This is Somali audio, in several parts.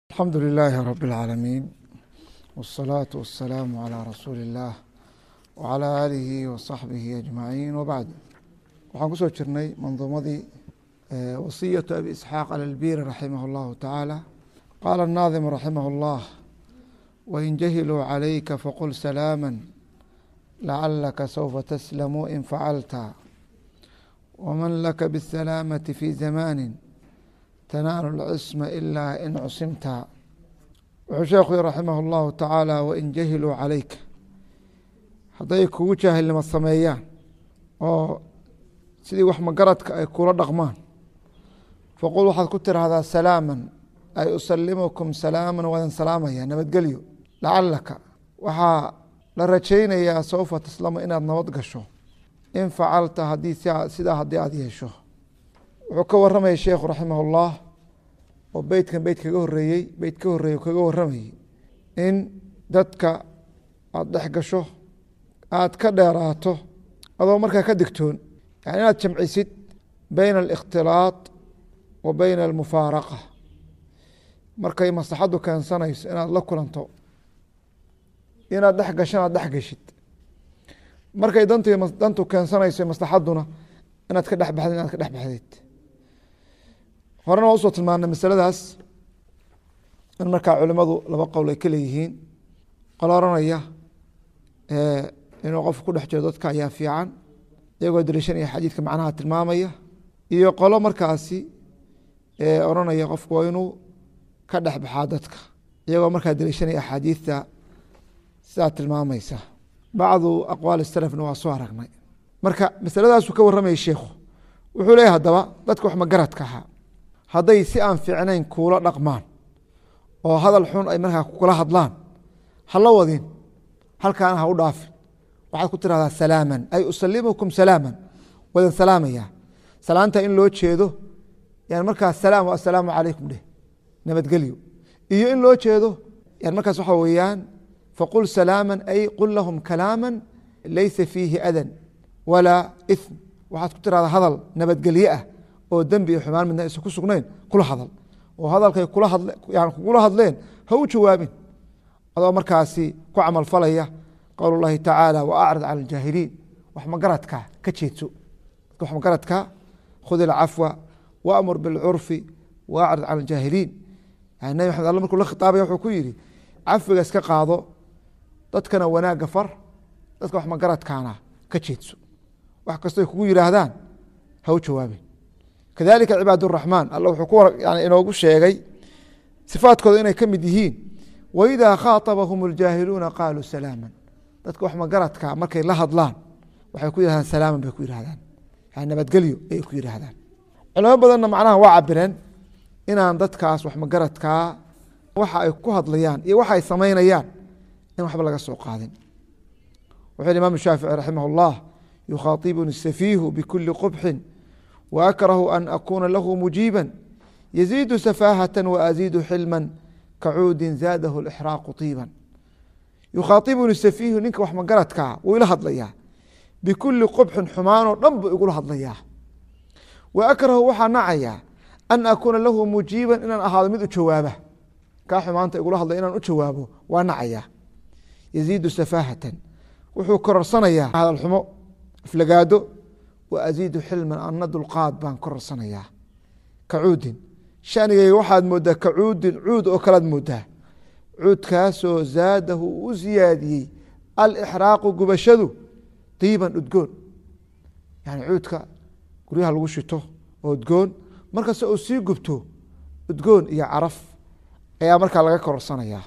alxamdu lilaahi rab اlcaalamiin wالsalaatu wasalaamu calىa rasuuli اllah wcalى aalihi wasaxbihi ajmaciin wabacd waxaan kusoo jirnay manduumadii wasiyatu abi isxaaq alalbiri raximah اllahu tacaala qaala الnaadimu raximah اllah wain jahiluu calayka faqul salaama lacalaka sawfa taslamu in facalta wman laka bالsalaamati fi zamani tanaalu lcisma ilaa in cusimta wuxuu sheekhu yhi raximah اllahu tacaala wain jahiluu calayka hadday kugu jaahilnimo sameeyaan oo sidii wax magaradka ay kula dhaqmaan faqul waxaad ku tiraahdaa salaama ay usalimukum salaama wadan salaamaya nabadgelyo lacalaka waxaa la rajaynayaa sawfa taslamu inaad nabad gasho in facalta hadii sidaa haddii aada yeesho wuxuu ka waramayay sheekhu raximah اllah oo beytkan beyt kaga horeeyey beyt ka horeeyey kaga waramayey in dadka aada dhex gasho aada ka dheeraato adoo markaa ka digtoon yani inaad jamcisid beyna alikhtilaaط wa beyna almufaaraqa markay maslaxaddu keensanayso inaad la kulanto inaad dhex gasho inaad dhex geshid markay dant dantu keensanayso maslaxadduna inaad ka dhex baxdid inaad ka dhex baxdid horena waa usoo tilmaanay masaladaas in markaa culimadu laba qowl ay ka leeyihiin qolo oranaya inuu qofku ku dhex jiro dadka ayaa fiican iyagoo daliishanaya xadiidka macnaha tilmaamaya iyo qolo markaasi oranaya qofku waa inuu ka dhex baxaa dadka iyagoo markaa daliishanaya axaadiidta sidaa tilmaamaysa bacdu aqwaali salafna waa soo aragnay marka masaladaasuu ka warramayay sheikhu wuxuu leeyahy haddaba dadka wax magaradka ahaa hadday si aan fiicnayn kuula dhaqmaan oo hadal xun ay markaa kula hadlaan hala wadin halkaana ha u dhaafin waxaad ku tirahdaa salaaman ay usalimukum salaaman wadan salaamaya salaanta in loo jeedo yani markaa salaam assalaamu calaykum dheh nabadgelyo iyo in loo jeedo yani markaas waxaa weeyaan faqul salaama ay qul lahum kalaama laysa fiihi adan walaa ithm waxaad ku tirahdaa hadal nabadgelye ah oo dembi iyo xumaan midna aysan ku sugnayn kula hadal oo hadalkay kula hadle yani kugula hadleen ha u jawaabin adoo markaasi ku camal falaya qowl اllahi tacaala wa acrid cala aljaahiliin wax magaradka ka jeedso dadka wax magaradka khud ilcafwa waamur bilcurfi wa acrid cala aljaahiliin yani nabi maxamed alle markuu la khitaabaya wuxuu ku yihi cafiga iska qaado dadkana wanaagga far dadka wax magaradkaana ka jeedso wax kastoy kugu yihaahdaan ha u jawaabin kadalika cibaad الraxmaan alla wuxuu ku inoogu sheegay sifaadkooda inay ka mid yihiin waidaa khaaطabahum اljaahiluuna qaaluu salaama dadka wax magaradka markay la hadlaan waxay ku yihahdaan salaaman bay ku yihahdaan yani nabadgelyo ayay ku yihaahdaan culamo badanna macnaha waa cabireen inaan dadkaas wax magaradkaa waxa ay ku hadlayaan iyo waxa ay samaynayaan in waxba laga soo qaadin wuxuu yhi imam shaafici raximah اllah yukhaطibuni safiihu bkuli qubxin وأkrه أn akuna lahu muجiibا يزيد سفاهة وأزيد xilmا kacuudi zaadh الإxراaq طيibا yukhaطibuni سفيihu ninka wax magaradkaa wuu ila hadlayaa bkuli qبxin xumaanoo dhan buu igula hadlayaa وأkrahu waxaa nacayaa an akuna lahu muجiiba inaan ahaado mid u jawaaba kaa xumaanta igula hadlaya inaan u jawaabo waa nacayaa يزيidu سفاhaة wuxuu kororsanayaa hadal xumo aflagaado waziidu xilman ana dulqaad baan kororsanayaa kacuudin shanigayga waxaad moodaa kacuudin cuud oo kalead moodaa cuudkaasoo zaadahu u ziyaadiyey alixraaqu gubashadu diiban udgoon yani cuudka guryaha lagu shito oo udgoon markasta uu sii gubto udgoon iyo caraf ayaa markaa laga kororsanayaa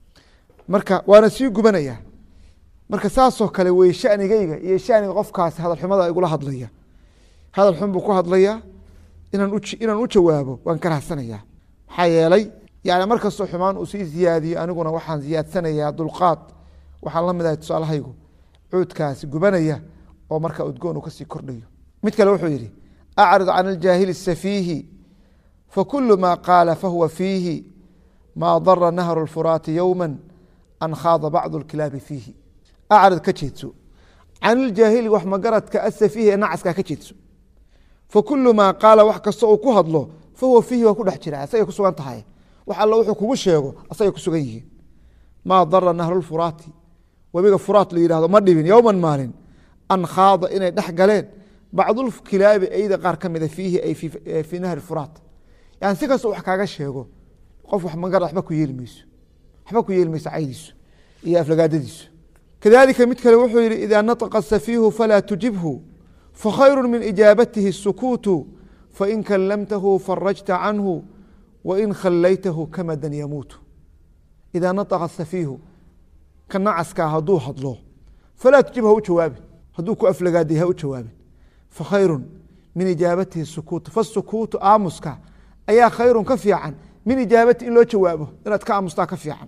marka waana sii gubanaya marka saasoo kale wey shanigayga iyo shaniga qofkaasi hadal xumada igula hadlaya hadal xun buu ku hadlayaa inaan u jawaabo waan ka rahsanayaa maxaa yeelay yani markastoo xumaan uu sii ziyaadiyo aniguna waxaan ziyaadsanayaa dulqaad waxaan la midahay tusaalahaygu cuudkaasi gubanaya oo marka udgoon uu kasii kordhayo mid kale wuxuu yihi acrid can aljaahili safiihi fakulu ma qaala fahuwa fiihi ma dara nahru اlfuraati yowma an khaada bacdu اlkilaabi fiihi acrid ka jeedso can iljaahili wax magaradka asafiihi ee nacaska ka jeedso fakulu maa qaala wax kasta uu ku hadlo fahuwa fiihi waa ku dhex jira isagay ku sugan tahay wax alla wuxuu kugu sheego asagay ku sugan yihiin maa dara nahrulfuraati webiga furaat la yidhahdo ma dhibin yowman maalin an khaada inay dhex galeen bacdulkilaabi eyda qaar ka mida fiihi ay fii nahri furaat yani si kastoo wax kaaga sheego qof wax magar waxba ku yeeli mayso waxba ku yeeli mayso caydiisu iyo aflagaadadiisu kadalika mid kale wuxuu yihi ida naطqa safiihu falaa tujibhu fakhayru min ijaabatihi الsukuutu fain kallamtahu farajta canhu wain khallaytahu kamadan yamuutu idaa naطqa safiihu ka nacaskaa hadduu hadlo falaa tujib ha u jawaabin hadduu ku aflagaaday ha u jawaabin fakhayru min ijaabatihi sukuutu fasukuutu aamuska ayaa khayrun ka fiican min ijaabati in loo jawaabo inaad ka aamustaa ka fiican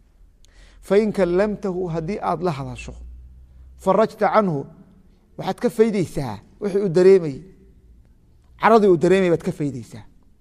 fain kallamtahu haddii aada la hadasho farajta canhu waxaad ka faydeysaa wixii uu dareemayey caradii uu dareemayay baad ka faydeysaa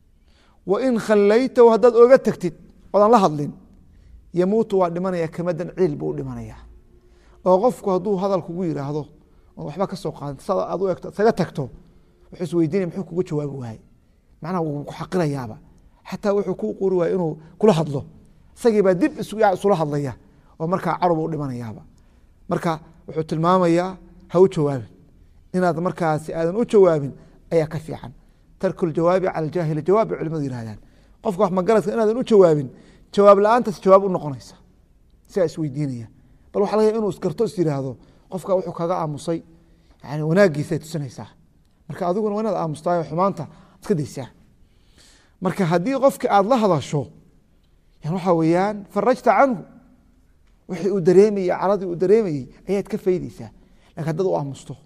wain khallaytahu haddaad oga tagtid oodaan la hadlin yamuutu waa dhimanaya kamadan ciil buu u dhimanayaa oo qofku hadduu hadal kugu yidhaahdo oon waxba ka soo qaadin sada aad u egto isaga tagto wuxuu isweydiinaya muxuu kuga jawaabi waaye macnaha wuu ku xaqirayaaba xataa wuxuu kuu quri waaya inuu kula hadlo isagii baa dib isula hadlaya oo markaa carub u dhimanayaaba marka wuxuu tilmaamayaa ha u jawaabin inaad markaasi aadan u jawaabin ayaa ka fiican tarku ljawaabi cala aljaahili jawaab bay culimadu yihahdaan qofka wax magaradka inaadan u jawaabin jawaab la-aantaas jawaab u noqonaysa sigaa isweydiinaya bal waxa laga inuu isgarto is yiraahdo qofka wuxuu kaga aamusay yani wanaagiisay tusinaysaa marka adiguna waa inaad aamustaay xumaanta iska daysaa marka haddii qofki aada la hadasho waxaa weeyaan farajta canhu wixii uu dareemayey caradii uu dareemayey ayaad ka faydeysaa lakin haddaad u aamusto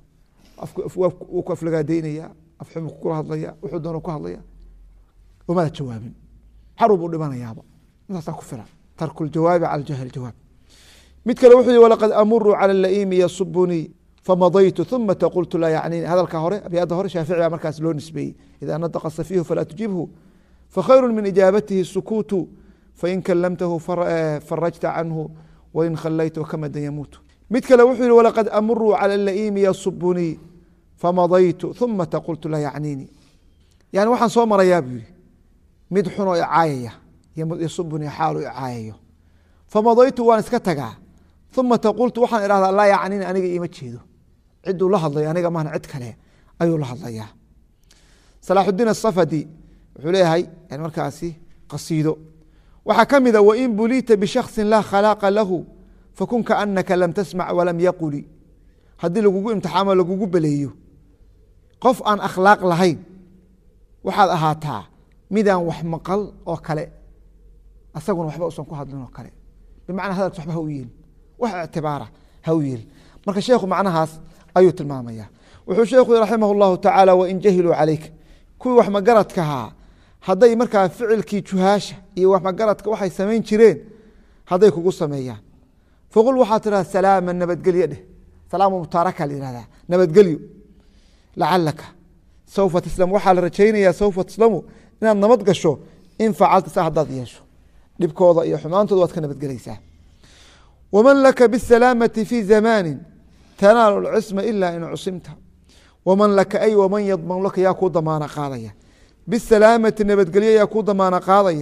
wuu ku aflagaadeynaya afxumu kula hadlaya wuxuu doona ku hadlaya umaad jawaabin carub uu dhimanayaaba intaasaa ku filan tarku ljawaabi cala jahl jawaab mid kale wuxuu yihi walaqad amuru cala laimi yasubunii famadaytu uma qultu laa yacnini hadalka hore abyadda hore shaafici baa markaas loo nisbeeyey ida nadaqa safiihu falaa tujibhu fakhayru min ijaabatihi sukuutu fain kallamtahu farajta canhu wain khallaytahu kamadan yamuutu mid kale wuxuu yihi walaqad amuru cala laimi yasubunii famadaytu uma qultu laa yacnini yani waxaan soo marayaa buu yihi mid xunoo icaayaya yasubunii xaalu icaayayo famadaytu waan iska tagaa uma qultu waxaan idhahdaa laa yacnini aniga iima jeedo ciduu la hadlayo aniga mahna cid kale ayuu la hadlayaa salaaxudiin asafadi wuxuu leeyahay yani markaasi qasiido waxaa ka mida wain buliita bishaksin laa khalaaqa lahu fakun kaanaka lam tasmac walam yaquli haddii lagugu imtixaamo lagugu beleeyo qof aan akhlaaq lahayn waxaad ahaataa midaan wax maqal oo kale asaguna waxba usan ku hadlin oo kale bimacnaa hadalkas waxba ha u yeelin wax ictibaara ha u yeelin marka sheekhu macnahaas ayuu tilmaamaya wuxuu sheekhu yhi raximah اllahu tacaala wain jahiluu calayk kuwii wax magaradkahaa hadday markaa ficilkii juhaasha iyo wax magaradka waxay samayn jireen hadday kugu sameeyaan faqul waxaa tidhahda salaama nabadgelyo dheh salaamu mutaaraka la yihahdaa nabadgelyo lacalaka saufa taslamu waxaa la rajaynayaa saufa taslamu inaad nabad gasho in facalta saa haddaad yeesho dhibkooda iyo xumaantooda waad ka nabadgelaysaa waman laka bisalaamati fi zamaani tanaalu lcisma ila in cusimta waman laka ay waman yadman laka yaa kuu damaana qaadaya bisalaamati nabadgelyo yaa kuu damaana qaadaya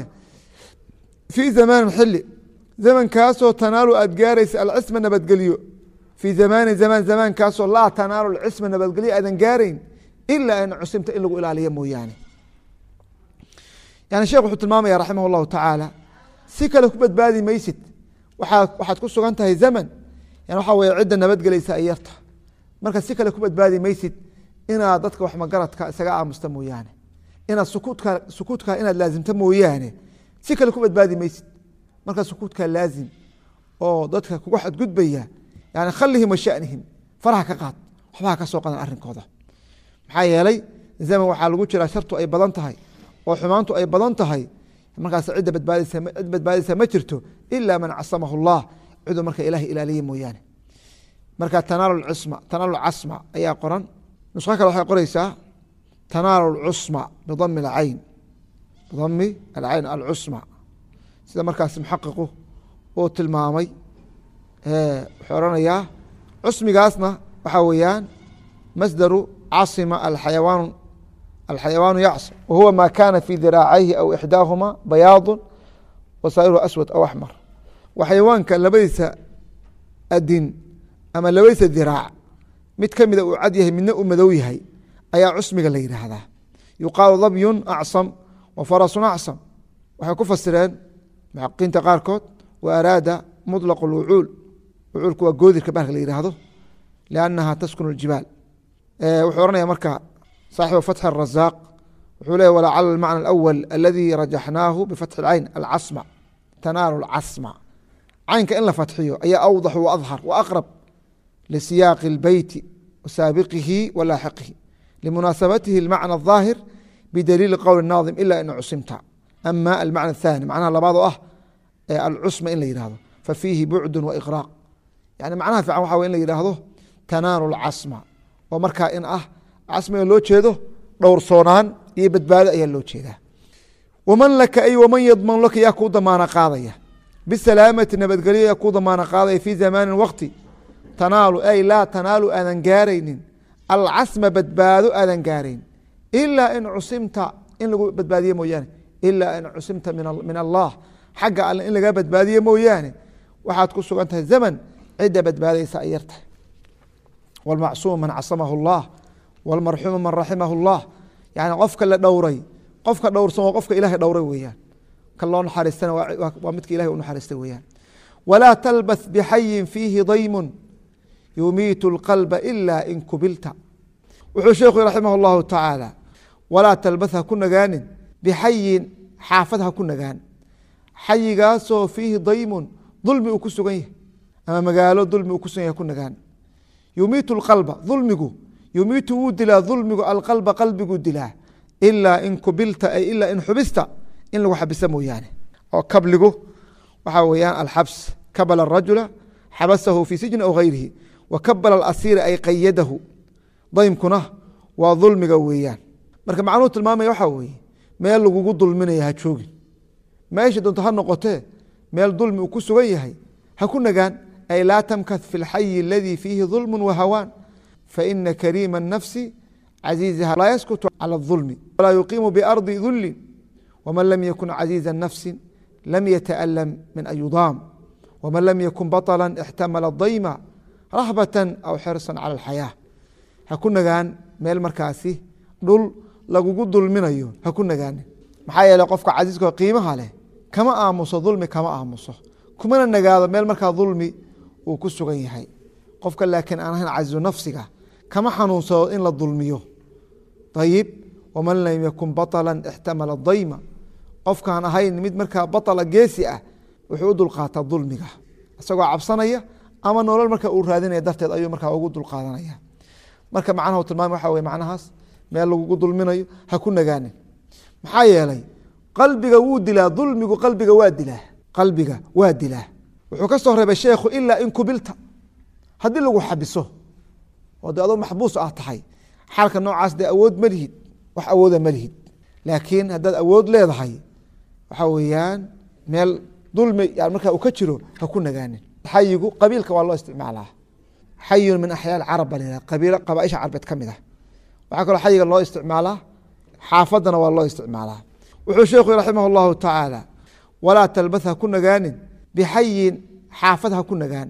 fii zamaanin xili zamankaasoo tanaalu aad gaaraysa alcisma nabadgelyo fii zamaani zamaan zamaankaasoo laa tanaalu alcisma nabadgelyo aadan gaarayn ilaa in cusimta in lagu ilaaliyo mooyaane yani sheekh wuxuu tilmaamaya raximah اllahu tacaala si kale ku badbaadi maysid waaa waxaad ku sugan tahay zaman yan waxaa weye cidda nabadgelaysa ay yarta marka si kale ku badbaadi maysid inaad dadka wax magaradka isaga aamusta mooyaane inaad sukuudka sukuudka inaad laazimta mooyaane si kale ku badbaadi maysid marka sukuudka laazim oo dadka kuga xadgudbaya yani khalihim wa shanihim faraha ka qaad waxbaha ka soo qadan arrinkooda maxaa yeelay zaman waxaa lagu jiraa shartu ay badan tahay oo xumaantu ay badan tahay markaas cidda badbaadisa cid badbaadisa ma jirto ila man casamahu اllah ciduu marka ilaah ilaaliye mooyaane marka tanaalu cisma tanaalu casma ayaa qoran nusqo kale waxay qoreysaa tanaalu cusma bidami اcayn bidami alcayn alcusma sida markaas muxaqiqu uu tilmaamay wuxuu oranayaa cusmigaasna waxaa weeyaan masdaru casima alxayawaan alxayawaanu yacsim wahuwa ma kana fi diraacayhi aw ixdaahuma bayaadu wasaa'iruhu aswad aw axmar waa xayawaanka labadiisa adin ama labadiisa diraac mid ka mida uu cad yahay midna uu madow yahay ayaa cusmiga la yidhaahdaa yuqaalu dabyun acsam wa farasun acsam waxay ku fasireen muxaqiqiinta qaarkood wa araada muطlaq اlwucuul wucuulku waa goodirka bahalka la yidhaahdo liannaha taskunu اljibaal wuxuu ohanaya marka saaxibu fatxi الrazaaq wuxuu leeya walacala almacna alawal aladi rajaxnaahu bifatxi اlcayn alcasma tanaalu اlcasma caynka in la fatxiyo ayaa awdax wa adhar wa aqrab lisiyaaqi اlbeyti wasaabiqihi wa laaxiqihi limunaasabatihi اlmacna الظaahir bidaliili qowl الnaadim ila in cusimta ama almacna الthani macnaha labaad oo ah alcusma in la yihahdo fafiihi bucdu waiqraaq yani macnaha fiican waxa in la yidhaahdo tanaalu اlcasma oo markaa in ah casmiga loo jeedo dhowrsoonaan iyo badbaado ayaa loo jeedaa waman laka ay waman yadmanu laka yaa kuu damaana qaadaya bisalaamati nabadgelyo yaa kuu damaana qaadaya fi zamaanin waqti tanaalu ay laa tanaalu aadan gaaraynin alcasma badbaado aadan gaarayn ilaa in cusimta in lagu badbaadiye mooyaane ilaa in cusimta min allah xagga alle in laga badbaadiye mooyaane waxaad ku sugan tahay zaman cidda badbaadaysa ay yartahay wاlmacsuum man casamahu اllah wاlmarxuumu man raximahu اllah yani qofka la dhowray qofka dhowrsan waa qofka ilahay dhowray weeyaan ka loo naxariistana waa midka ilahay u naxariistay weeyaan walaa talbath bixayin fiihi daymun yumiitu اlqalba ila in kubilta wuxuu sheekhu raximah اllahu tacaala walaa talbath ha ku nagaanin bixayin xaafad ha ku nagaan xayigaasoo fiihi daymun dulmi uu ku sugan yahay ama magaalo dulmi uu ku sugan yahay ku nagaan yumiitu اlqalba dulmigu yumiitu wuu dilaa dulmigu alqalba qalbiguu dilaa ilaa in kubilta ay ilaa in xubista in lagu xabisa mooyaane oo kabligu waxaa weeyaan alxabs kabala arajula xabasahu fii sijni aw gayrihi wa kabala alasiira ay qayadahu daymkuna waa dulmiga weeyaan marka macnuhu tilmaamaya waxaa weeye meel lagugu dulminaya ha joogin meesha doonto ha noqotee meel dulmi uu ku sugan yahay ha ku nagaan ay laa tamkath fi اlxayi aladii fiihi dulmu wahawaan faina kariima الnafsi caziizaha laa yaskutu calى الظulmi walaa yuqiimu biardi dulin wman lam yakun caziiza nafsi lam yata'lam min an yudaam wman lam yakun baطla ixtamala dayma rahbata aw xirsan calى اlxayaa ha ku nagaan meel markaasi dhul lagugu dulminayo ha ku nagaanin maxaa yeele qofka casiiska qiimaha leh kama aamuso dulmi kama aamuso kumana nagaado meel markaa dulmi uu ku sugan yahay qofka laakiin aan ahayn casiizu nafsiga kama xanuunsado in la dulmiyo ayib waman lam yakun baطla ixtamala dayma qofkaan ahayn mid markaa baطla geesi ah wuxuu u dulqaataa dulmiga isagoo cabsanaya ama nolol marka uu raadinaya darteed ayuu markaa ugu dulqaadanaya marka macnaha tilmaam waxa wey macnahaas meel lagugu dulminayo ha ku nagaanin maxaa yeelay qalbiga wuu dilaa dulmigu qalbiga waa dilaa qalbiga waa dilaa wuxuu ka soo reebay sheekhu ilaa in kubilta haddii lagu xabiso oo de adoo maxbuus ah tahay xaalka noocaas dee awood ma lihid wax awooda ma lihid laakiin haddaad awood leedahay waxaa weeyaan meel dulmi yan markaa uu ka jiro ha ku nagaanin xayigu qabiilka waa loo isticmaalaa xayun min axyaa carab baa layihaha qabiilo qabaaisha carbeed ka mid ah waxaa kaloo xayiga loo isticmaalaa xaafadana waa loo isticmaalaa wuxuu sheekhu raximah اllahu tacaala walaa talbath ha ku nagaanin bixayin xaafad ha ku nagaan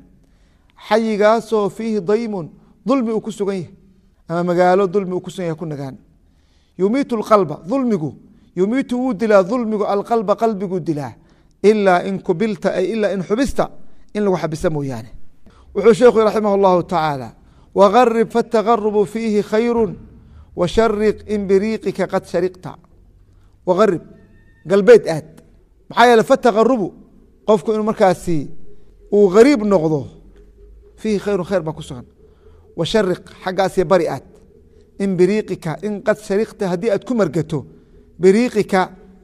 xayigaasoo fiihi daymun dulmi uu ku sugan yahay ama magaalo dulmi uu ku sugan yahay ku nagaan yumiitu اlqalba dulmigu yumiitu wuu dilaa dulmigu alqalba qalbiguu dilaa ilaa in kubilta ay ilaa in xubista in lagu xabisa mooyaane wuxuu sheekhu raximah اllahu tacaala wagarib faاtagarubu fiihi khayru washariq in biriiqika qad shariqta wagarib galbeed aad maxaa yeele fatagarubu qofku inuu markaasi uu gariib noqdo fiihi khayru khayr baa ku sugan washariq xaggaasiyo bari aad in biriiqika in qad shariqta haddii aad ku margato biriiqika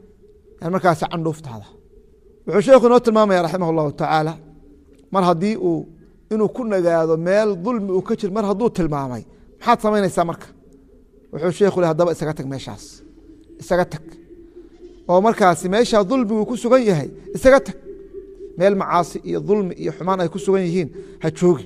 markaasi candhuuftaada wuxuu sheekhu inoo tilmaamaya raximah اllahu tacaala mar haddii uu inuu ku nagaado meel dulmi uu ka jir mar hadduu tilmaamay maxaad samaynaysaa marka wuxuu sheekhu le hadaba isaga tag meeshaas isaga tag oo markaasi meeshaa dulmigu ku sugan yahay isaga tag meel macaasi iyo dulmi iyo xumaan ay ku sugan yihiin ha joogi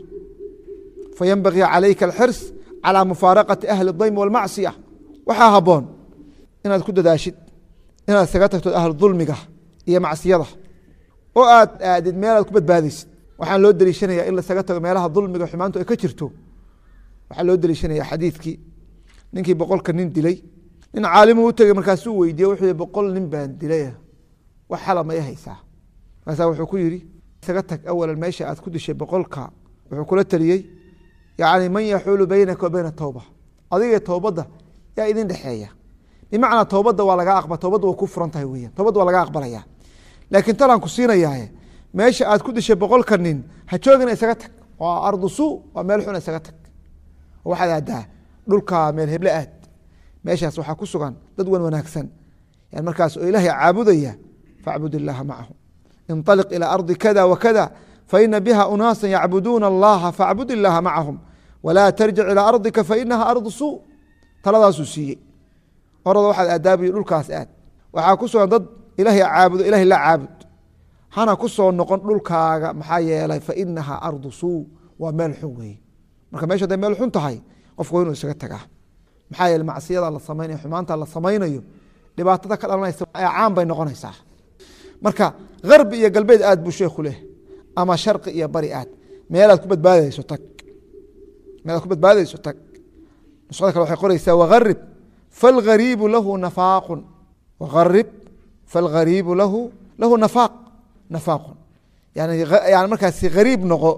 fayanbagii calayka alxirs calaa mufaaraqati ahli اdaymi walmacsiya waxaa haboon inaad ku dadaashid inaad isaga tagto ahlu dulmiga iyo macsiyada oo aad aadid meel aad ku badbaadaysid waxaan loo deliishanaya in lasaga tago meelaha dulmiga xumaantu ay ka jirto waxaa loo deliishanaya xadiidkii ninkii boqolka nin dilay nin caalimu u tegey markaasuu weydiiye wuxuu yihi boqol nin baan dilay wax xala ma i haysaa markaasaa wuxuu ku yidhi isaga tag awalan meesha aad ku dishay boqolka wuxuu kula teliyey yacni man yaxuulu beynaka wa beyna towba adiga towbadda yaa idin dhexeeya bimacnaa towbadda waa laga aqba towbadda waa ku furan tahay weyan towbadda waa laga aqbalaya laakiin talaan ku siinayaaye meesha aad ku dishay boqolka nin ha joogina isaga tag waa ardu suu waa meel xuna isaga tag waxaad aadaa dhulka meel heble aad meeshaas waxaa ku sugan dad wan wanaagsan yan markaas oo ilaahay caabudaya facbud illaaha macahu inطaliq ilى ardi kada wakada faina biha unaasa yacbuduuna allaha facbud illaaha macahum walaa tarjic ilىa ardika fainaha ardu suu taladaasuu siiyey orada waxaad aadaabiyo dhulkaas aad waxaa ku sugan dad ilaahay caabudo ilahay la caabud hana ku soo noqon dhulkaaga maxaa yeelay fainaha ardu suu waa meel xun weeye marka meesha haday meel xun tahay qofku waa inuu isaga tagaa maxaa yeele macsiyada la samaynayo xumaanta la samaynayo dhibaatada ka dhalanaysa caan bay noqonaysaa marka harbi iyo galbeed aad buu sheekhu leh ama sharqi iyo bari aad meelaad ku badbaadayso tag meelaad ku badbaadayso tag nusada kale waxay qoreysaa waharib falghariibu lahu nafaaqun waharib falghariibu lahu lahu nafaaq nafaaqun yani yani markaasi hariib noqo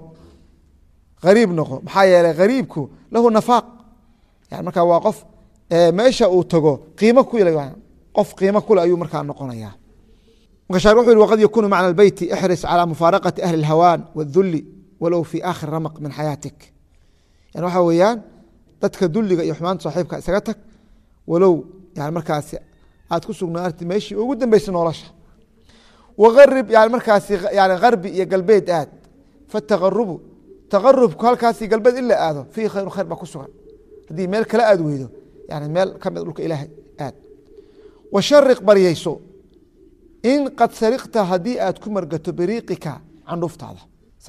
hariib noqo maxaa yeelay hariibku lahu nafaaq yani markaa waa qof meesha uu tago qiimo ku qof qiimo kule ayuu markaa noqonaya marka shaar wuxu yhi waqad yakunu macna albeyti ixris calى mufaaraqati ahli اlhawaan wاduli walow fi aakhir ramaq min xayaatik yani waxa weeyaan dadka duliga iyo xumaanta saaxiibka isaga tag walow yani markaasi aad ku sugnaarti meeshii ugu dambeysay nolosha wagarib yani markaasi yani harbi iyo galbeed aad fatagarubu tagarubku halkaasi galbeed in la aado fiihi khayru khayr baa ku sugan haddii meel kale aad weydo yani meel ka mid dhulka ilaahay aad washariq baryeyso in qad sarikta haddii aad ku margato biriiqika candhuftaada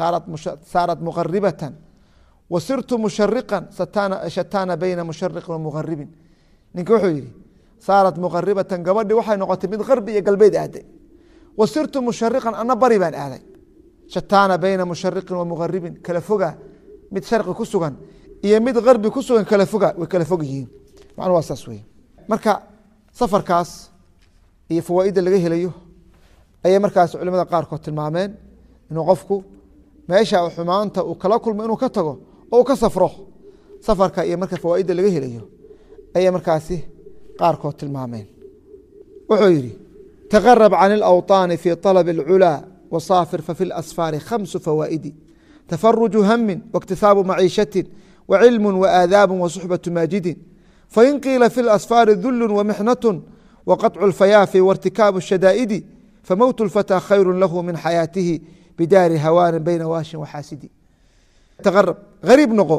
saarat muqaribatan wa sirtu mushariqan shataana bayna mushariqin wa muqaribin ninka wuxuu yihi saarat muqaribatan gabadhi waxay noqotay mid harbi iyo galbeed aaday wa sirtu mushariqan ana bari baan aaday shataana bayna mushariqin wa muqaribin kala foga mid sharqi ku sugan iyo mid harbi ku sugan kala foga way kala fog yihiin macnu waa saas wey marka safarkaas iyo fawaaidda laga helayo ayay markaas culimada qaarkood tilmaameen inuu qofku meesha xumaanta uu kala kulmo inuu ka tago oo uu ka safro safarka iyo marka fawaaidda laga helayo ayay markaasi qaarkood tilmaameen wuxuu yihi taqarab can اlawطaani fi طalb اlculaa wasaafir fafi اlasfaari khamsu fawaa'idi tafaruju hamin waاktisaabu maciishati wacilmu waaadaabu wasuxbaةu maajidin fain qiila fi اlasfaari dulu wamixnat wqaطcu اlfayaafi waاrtikaabu الshadaa'idi famowt اlfatىa khayru lahu min xayaatihi bidaari hawaani bayna waashin waxaasidi taqarab hariib noqo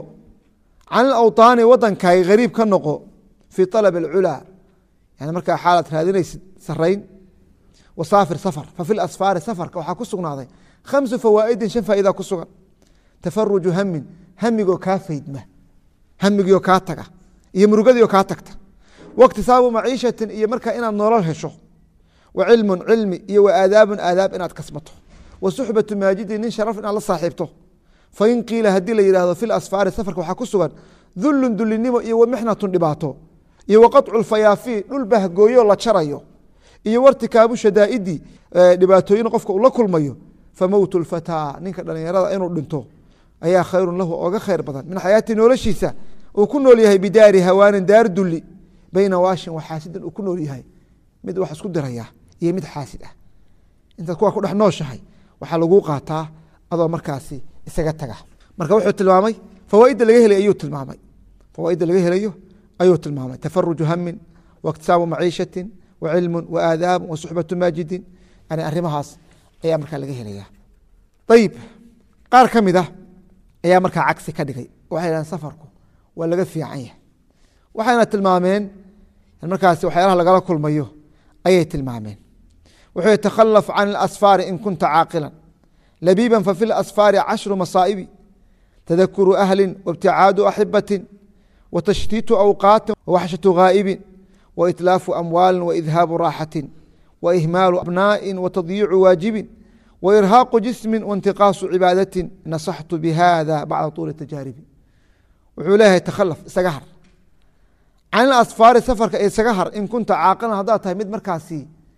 can ilawطaani wadankaaga hariib ka noqo fii طalab اlculaa yani markaa xaalaad raadinaysid sarayn wasaafir safar fafi lasfaari safarka waxaa ku sugnaaday khamsu fawaa'idin shan faa'idaa ku sugan tafaruju hamin hamigoo kaa faydma hamigioo kaa taga iyo murugadiioo kaa tagta waiktisaabu maciishatin iyo markaa inaad nolol hesho wa cilmun cilmi iyo wa aadaabun aadaab inaad kasbato wa suxbatu maajidin nin sharaf inaad la saaxiibto fain qiila haddii la yihahdo fi lasfaari safarka waxaa ku sugan dullun dulinimo iyo wa mixnatun dhibaato iyo wa qaطcu lfayaafi dhul bahgooyo la jarayo iyo wartikaabu shadaa'idi dhibaatooyin qofka uu la kulmayo famowtu lfataa ninka dhalinyarada inuu dhinto ayaa khayrun lahu oga khayr badan min xayaati noloshiisa uu ku nool yahay bidaari hawaanin daar duli bayna waashin waxaasidin uu ku nool yahay mid wax isku diraya iyo mid xaasid ah intaad kuwa ku dhex nooshahay waxaa laguu qaataa adoo markaasi isaga taga marka wuxuu tilmaamay fawaaidda laga helay ayuu tilmaamay fawaaidda laga helayo ayuu tilmaamay tafaruju hamin waiktisaabu maciishatin wa cilmun wa aadaabun wa suxbatu maajidin yani arrimahaas ayaa markaa laga helaya ayib qaar ka mid ah ayaa markaa cagsi ka dhigay waxay dhahdeen safarku waa laga fiican yahay waxayna tilmaameen markaasi waxyaalaha lagala kulmayo ayay tilmaameen wuxuu ytakhalaf can اlasfaari in kunta caaqila labiiba fafi اlasfaari cashru masaa'ibi tadakuru ahli waibticaadu axibati watashtiitu awqaati wawaxshatu ghaa'ibin waitlaafu amwaali waidhaabu raaxati waihmaalu abnaaءi watadyiicu waajibin wairhaaqu jismi waintiqaasu cibaadati nasaxtu bihada bacda tuuli tajaaribi wuxuu leeyahay takhalaf isaga har can ilasfaari safarka isaga har in kunta caaqilan haddaad tahay mid markaasi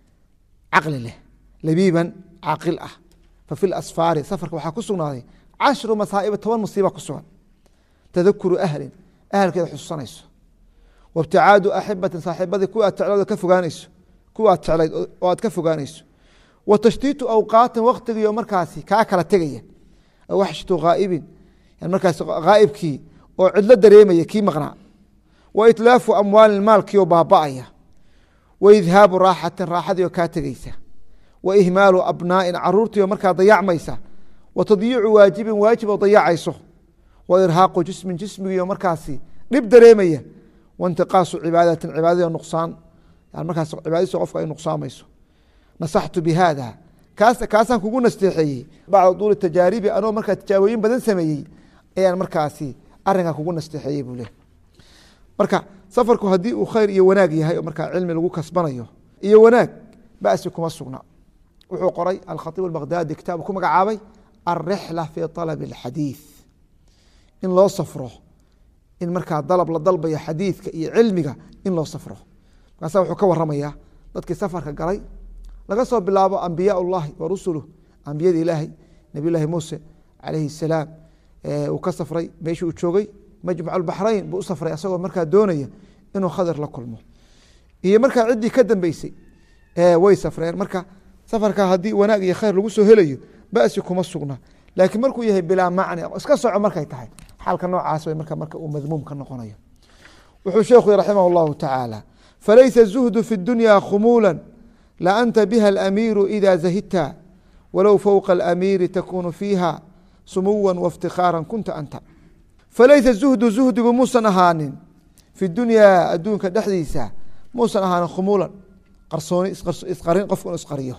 caqli leh labiiban caaqil ah fa fi lasfaari safarka waxaa ku sugnaaday cashru masaa'iba toban musiiba ku sugan tadakuru ahlin ahalkeeda xusuusanayso waibticaadu axibatin saaxiibadii kuwa aad jeclayd ka fogaanayso kuwa aad jeclayd oo aad ka fogaanayso wa tashtiitu awqaatin waktigiio markaasi kaa kala tegaya aw waxshatu ghaa'ibin markaas ghaa'ibkii oo cidlo dareemaya kii maqnaa wa itlaafu amwaalin maalkiioo baaba'aya wa idhaabu raaxatin raaxadiioo kaa tegeysa wa ihmaalu abnaa'in caruurtiioo markaa dayacmaysa wa tadyiicu waajibin waajib oo dayacayso wa irhaaqu jismin jismigiioo markaasi dhib dareemaya waintiqaasu cibaadatin cibaadadii nuqsaan markaas cibaadadiisa qofka ay nuqsaamayso nasaxtu bihada kaas kaasaan kugu nasteexeeyey bacda duuli tajaaribi anoo markaa tijaabooyin badan sameeyey ayaan markaasi arinkaa kugu nasteexeeyey buu leh marka safarku haddii uu khayr iyo wanaag yahay oo markaa cilmi lagu kasbanayo iyo wanaag basi kuma sugna wuxuu qoray alkhatiib albakhdadi kitaab ku magacaabay alrixla fi طalab اlxadiiث in loo safro in markaa dalab la dalbayo xadiidka iyo cilmiga in loo safro markaasa wuxuu ka waramaya dadkii safarka galay laga soo bilaabo ambiyaa اllahi wa rusuluh ambiyada ilaahay nabiy llahi muuse calayhi الsalaam uu ka safray meeshii uu joogay majmac baxrayn buu u safray asagoo markaa doonaya inuu khadir la kulmo iyo markaa ciddii ka dambeysay way safreen marka safarka haddii wanaag iyo khayr lagu soo helayo basi kuma sugna laakiin markuu yahay bilaa macni iska soco markay tahay xaalka noocaas w marka marka uu madmuum ka noqonayo wuxuu sheekhu raximah اllahu tacaala falaysa الzuhdu fi اdunya khumuula laanta biha alamiiru ida zahidta walow fowqa alamiiri takunu fiiha sumuwa waاftikhaara kunta anta falaysa zuhdu zuhdigu muusan ahaanin fi dunyaa adduunka dhexdiisa muusan ahaanin khumuulan qarsooni isqarin qofku inu isqariyo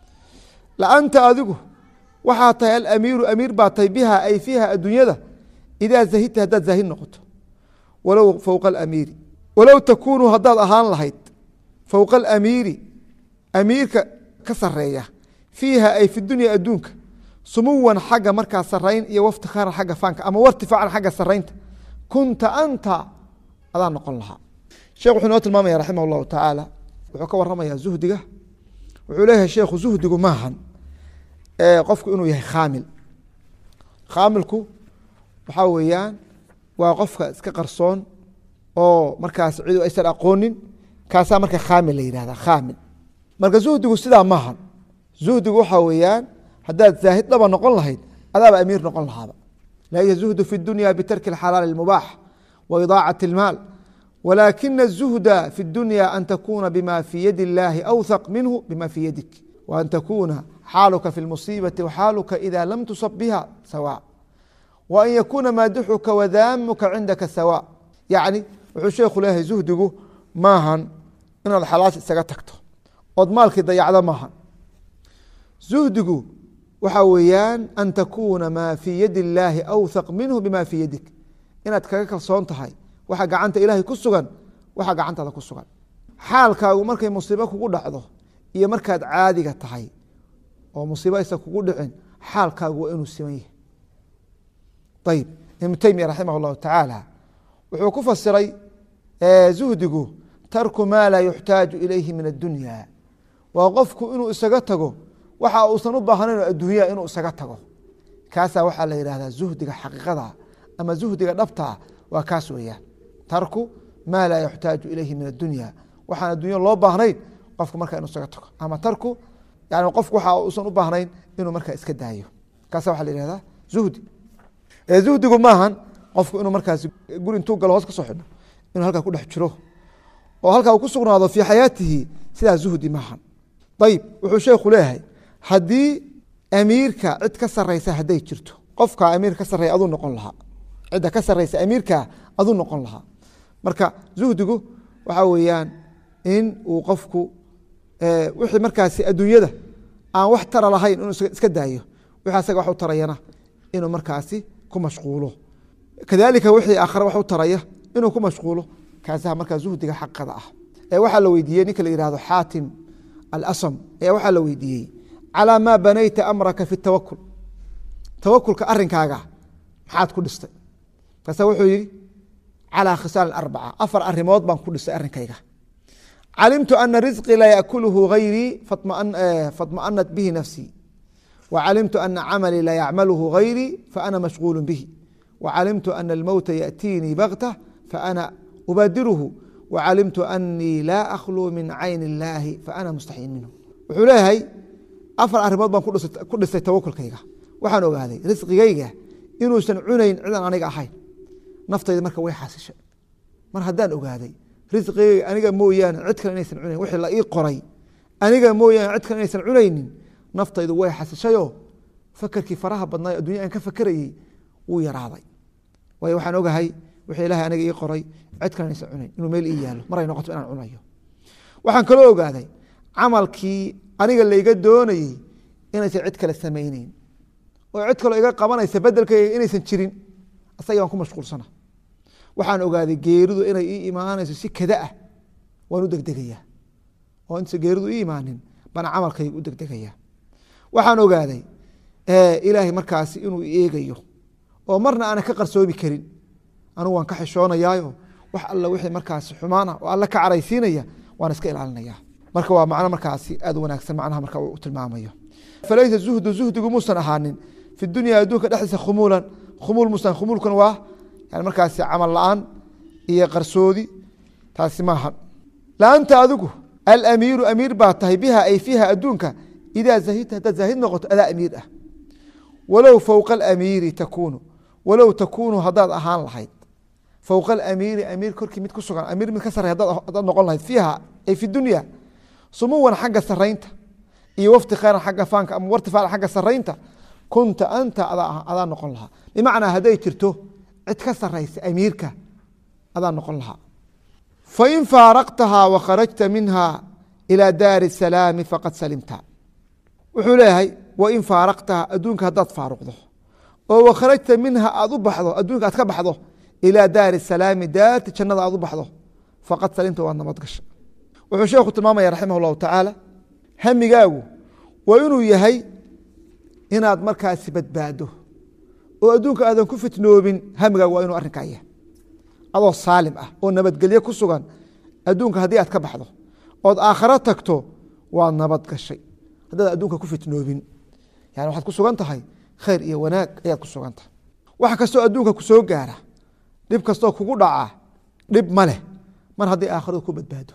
laanta adigu waxaa tahay alamiiru amiir baa tahay biha ay fiiha adduunyada idaa zahidta haddaad zaahid noqoto walow fowqa alamiiri walow takuunu haddaad ahaan lahayd fowqa alamiiri amiirka ka sareeya fiiha ay fi dunya adduunka sumuwan xagga markaa sarayn iyo waftikaaran xagga faanka ama wartifaacan xagga saraynta kunta anta adaa noqon lahaa sheekh wuxuu inoo tilmaamaya raximah اllahu tacaala wuxuu ka waramaya zuhdiga wuxuu leeyahay sheekhu zuhdigu maahan qofku inuu yahay khaamil khaamilku waxaa weeyaan waa qofka iska qarsoon oo markaas cidu aysan aqoonin kaasaa marka khaamil la yihahda khaamil marka zuhdigu sidaa maahan zuhdigu waxaa weeyaan haddaad zaahid dhaba noqon lahayd adaaba amiir noqon lahaaba laysa zuhdu fi dunya bitarki اxalaal اmubaax wa idaacaة اlmaal walaakina الzuhda fi اdunya an takuna bima fi yadi اllahi awthaq minhu bima fi yadik waan takuna xaaluka fi اlmusiibaةi waxaaluka ida lam tusab biha sawa wa an yakuna maadixuka wadaamuka cindaka sawa yacni wuxuu sheekhu leeyahay zuhdigu maahan inaad xalaash isaga tagto ood maalkii dayacdo maahan zuhdigu waxaa weeyaan an takuuna maa fii yadi اllaahi awthaq minhu bima fii yadik inaad kaga kalsoon tahay waxa gacanta ilaahay ku sugan waxa gacantaada ku sugan xaalkaagu markay musiibo kugu dhacdo iyo markaad caadiga tahay oo musiibo aysan kugu dhicin xaalkaagu waa inuu siman yahay ayib ibnu teymiya raximah اllahu tacaala wuxuu ku fasiray zuhdigu tarku maa laa yuxtaaju ilayhi min addunya waa qofku inuu isaga tago waxa uusan u baahnayn adduunya inuu isaga tago kaasaa waxaa la yihahdaa zuhdiga xaqiiqada ama zuhdiga dhabtaa waa kaas weeyaan tarku maa laa yuxtaaju ilayhi min addunya waxaan addunya loo baahnayn qofku marka inuu isaga tago ama tarku yani qofku waxa uusan u baahnayn inuu markaa iska daayo kaasa waxa la yihahdaa zuhdi zuhdigu maahan qofku inuu markaas guri intuu galo hoos ka soo xidho inuu halkaa ku dhex jiro oo halkaa uu ku sugnaado fii xayaatihi sidaa zuhdi maahan ayib wuxuu sheekhu leeyahay haddii amiirka cid ka sareysa hadday jirto qofka amiir ka sareeya aduu noqon lahaa cidda ka sareysa amiirka aduu noqon lahaa marka zuhdigu waxaa weeyaan in uu qofku wixii markaasi adduunyada aan wax tara lahayn inuu iska daayo wixii asaga wax u tarayana inuu markaasi ku mashquulo kadalika wixii aakhare wax u taraya inuu ku mashquulo kaasaha markaa zuhdiga xaqada ah ee waxaa la weydiiyey ninka la yihahdo xaatim alasam ayaa waxaa la weydiiyey calaa maa banayta amraka fi tawakul tawakulka arinkaaga maxaad ku dhistay markaasa wuxuu yihi calaa khisaal arbaca afar arimood baan ku dhistay arrinkayga calimtu ana risqii laa yaakuluhu gayrii faطmaأnat bihi nafsii وcalimtu ana camalii laa yacmalhu gayrii faana mashغuul bihi وcalimtu ana اlmowta yaأtiinii baktة faana ubadiruhu وcalimtu anii laa akhluu min cayn اllaahi faana mustaxyin minhu wuxuu leeyahay afar arimood baan ku dhistay tawakulkayga waxaan ogaaday risqigayga inuusan cunayn cidan aniga ahayn naftayda marka way xasishay mar haddaan ogaaday risqigayga aniga mooyaane cid kale inaysan cunayn wixii la ii qoray aniga mooyaane cid kale inaysan cunaynin naftaydu way xasishayoo fakerkii faraha badnaayo addunya aan ka fakerayey wuu yaraaday waayo waxaan ogahay wixii ilahay aniga ii qoray cid kale inaysan cunayn inuu meel ii yaalo maray noqoto inaan cunayo waxaan kaloo ogaaday camalkii aniga layga doonayey inaysan cid kale samayneyn oo cid kaloo iga qabanaysa bedelkayga inaysan jirin asaga baan ku mashquulsana waxaan ogaaday geeridu inay ii imaanayso si kada ah waan u degdegayaa oo inta geeridu ii imaanin baan camalkayga u degdegayaa waxaan ogaaday ilaahay markaasi inuu eegayo oo marna aanan ka qarsoomi karin anugu waan ka xishoonayaayo wax alla wixii markaasi xumaana oo alla ka caraysiinaya waan iska ilaalinaya marka waa macno markaasi aad u wanaagsan macnaha marka uu tilmaamayo falaysa zuhdu zuhdigu muusan ahaanin fi dunya adduunka dhexdiisa khumuulan khumuul muusan khumuulkan waa yani markaasi camal la-aan iyo qarsoodi taasi maaha laanta adigu alamiiru amiir baa tahay biha ay fiiha adduunka idaa zahidta haddaad zaahid noqoto adaa amiir ah walow fowqa alamiiri takuunu walow takuunu haddaad ahaan lahayd fowqa alamiiri amiir korkii mid ku sugan amiir mid ka sarey haddaad noqon lahayd fiiha ay fi dunya sumuwan xagga saraynta iyo waftikaaran xagga faanka ama wartifaacan xagga saraynta kunta anta adaa noqon lahaa bimacnaa hadday jirto cid ka saraysa amiirka adaa noqon lahaa fain faaraqtahaa wakharajta minha ilى daari الsalaami faqad salimta wuxuu leeyahay wain faaraqtaha adduunka haddaad faaruqdo oo wakharajta minha aad u baxdo adduunka aad ka baxdo ilى daari الsalaami daarti jannada aad u baxdo faqad salimta waad nabad gasha wuxuu sheekhu tilmaamaya raximah اllahu tacaala hamigaagu waa inuu yahay inaad markaasi badbaado oo adduunka aadan ku fitnoobin hamigaagu waa inuu arrinkaa yahay adoo saalim ah oo nabadgelye ku sugan adduunka haddii aad ka baxdo ood aakharo tagto waad nabad gashay haddaad adduunka ku fitnoobin yani waxaad ku sugan tahay khayr iyo wanaag ayaad ku sugan tahay wax kastoo adduunka ku soo gaara dhib kastoo kugu dhaca dhib ma leh mar haddii aakhiradu ku badbaado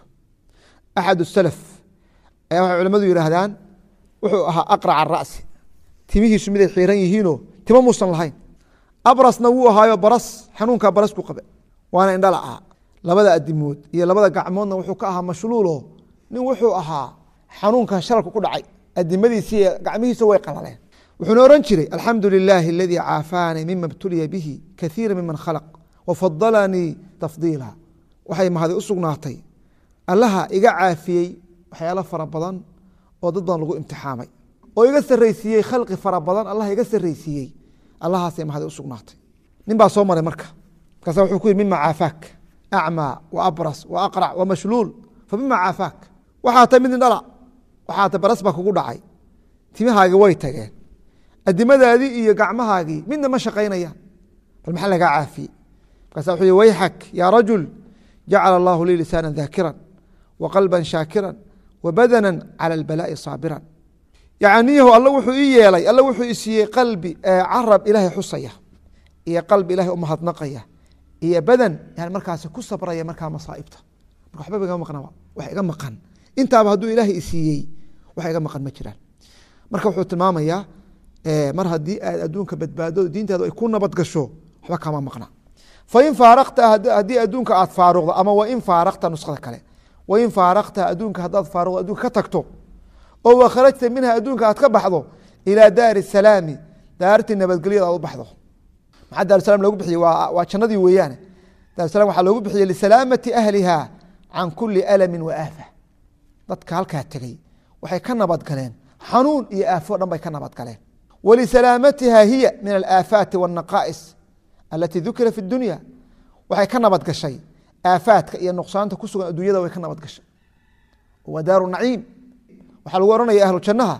axad salaf ayaa waxay culamadu yihaahdaan wuxuu ahaa aqrac ara'si timihiisu miday xiiran yihiinoo timo muusan lahayn abrasna wuu ahaayo baras xanuunkaa baras ku qabe waana indhala ah labada adimood iyo labada gacmoodna wuxuu ka ahaa mashluulo nin wuxuu ahaa xanuunka sharalka ku dhacay adimadiisi gacmihiisa way qalaleen wuxuuna ohan jiray alxamdu lilaahi aladii caafaanii mima btuliya bihi kaiira miman khalaq wafadalanii tafdiila waxay mahadi u sugnaatay allaha iga caafiyey waxyaalo fara badan oo dad badan lagu imtixaamay oo iga saraysiiyey khalqi fara badan allah iga saraysiiyey allahaasay mahadi u sugnaatay nin baa soo maray marka markaasa wuxuu ku yihi mima caafaak acmaa wa abras wa aqrac wa mashluul fa mima caafaak waxaa ta mid indhala waxaa ta baras baa kugu dhacay timahaagii way tageen adimadaadii iyo gacmahaagii midna ma shaqaynayaan bal maxaa lagaa caafiyey markaasa wuxuu yihi wayxak yaa rajul jacala allahu lii lisaana daakiran wa qalba shaakira wa badana cala albalaai saabiran yacniyahu alla wuxuu ii yeelay alla wuxuu isiiyey qalbi carab ilaahay xusaya iyo qalbi ilahay u mahadnaqaya iyo badan yani markaasi ku sabraya markaa masaaibta marka waxbaba iga maqnaba wax iga maqan intaaba hadduu ilaahay isiiyey wax iga maqan ma jiraan marka wuxuu tilmaamayaa mar haddii aad adduunka badbaado diintaadu ay ku nabad gasho waxba kama maqna fain faaraqta haddii adduunka aad faaruqdo ama wain faaraqta nuskhada kale wain faaraqta adduunka haddaad faaruqdo adduunka ka tagto oo wakharajta minha adduunka aad ka baxdo ilaa daari salaami daartii nabadgelyada aad u baxdo maxaa daarusalam loogu bixiyey waa jannadii weeyaane daarusalam waxaa loogu bixiyey lisalaamati ahliha can kuli alamin wa aafa dadka halkaa tegey waxay ka nabad galeen xanuun iyo aafo dhan bay ka nabad galeen walisalaamatiha hiya min alaafaati wاnaqaa'is alati dukira fi dunya waxay ka nabad gashay aafaadka iyo nuqsaanta ku sugan adduunyada way ka nabad gashay waa daaru naciim waxaa lagu ohanaya ahlu jannaha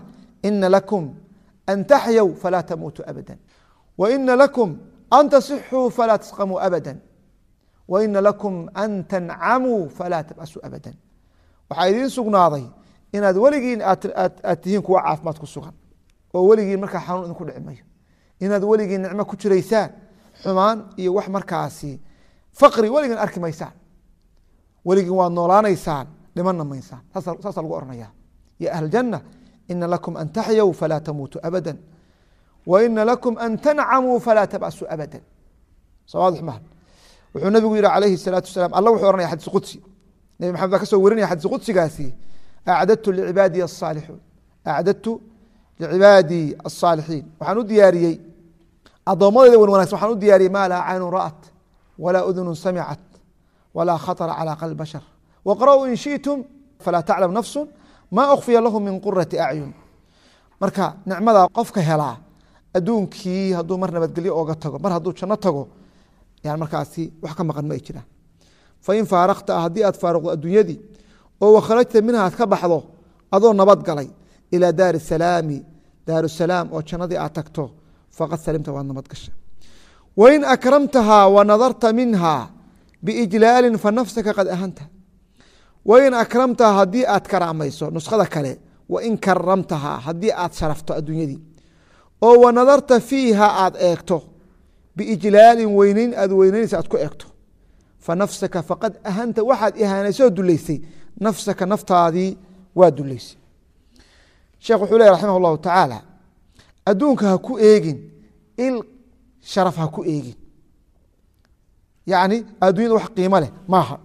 ina lakum an taxyaw falaa tamuutuu abada waina lakum an tasixuu falaa tasqamuu abada waina lakum an tancamuu falaa tabasuu abada waxaa idiin sugnaaday inaad weligiin aad tihiin kuwa caafimaad ku sugan oo weligiin markaa xanuun idinku dhici mayo inaad weligiin nicmo ku jiraysaan xumaan iyo wax markaasi faqri weligiin arki maysaan weligiin waad noolaanaysaan dhimanna maysaan saasa lagu ohanaya ya ahl janna ina lakum an taxyaw falaa tamuutuu abada waina lakum an tancamuu falaa tabasuu abada sawaadex maha wuxuu nabigu yihi calayhi salaatu wasalaam alla wuxuu ohanaya xadiis qudsi nebi maxamed baa ka soo warinaya xadiis qudsigaasi acdadtu licibaadiy asaalixuun acdadtu licibaadii asaalixiin waxaan u diyaariyey addoommadeyda wan wanagsan waxaan u diyaariyey maa laa caynun ra'at walaa udunun samicat walaa khaطra calى qalb bashar waqra'uu in shiئtum falaa taclam nafsu ma ukfiya lahu min qurati acyun marka nicmadaa qofka helaa adduunkii hadduu mar nabadgelyo ooga tago mar hadduu janno tago yan markaasi wax ka maqan ma ay jiraan fain faarakta haddii aad faaruqdo adduunyadii oo wakharajta minha aad ka baxdo adoo nabad galay ilى daari salaami daaru salaam oo jannadii aad tagto faqad salimta waad nabad gasha wain akramtahaa wa nadarta minha biijlaali fanafsaka qad ahanta wain akramtahaa haddii aad karaamayso nuskhada kale wain karamtahaa haddii aad sharafto adduunyadii oo wa nadarta fiiha aad eegto biijlaalin weyneyn aad weyneynaysa aad ku eegto fanafsaka faqad ahanta waxaad ihaanaysoo duleysay nafsaka naftaadii waa duleysay sheekh wuxuu ley raximah اllahu tacaala adduunka ha ku eegin il sharaf ha ku eegin yacni addunyada wax qiimo leh maaha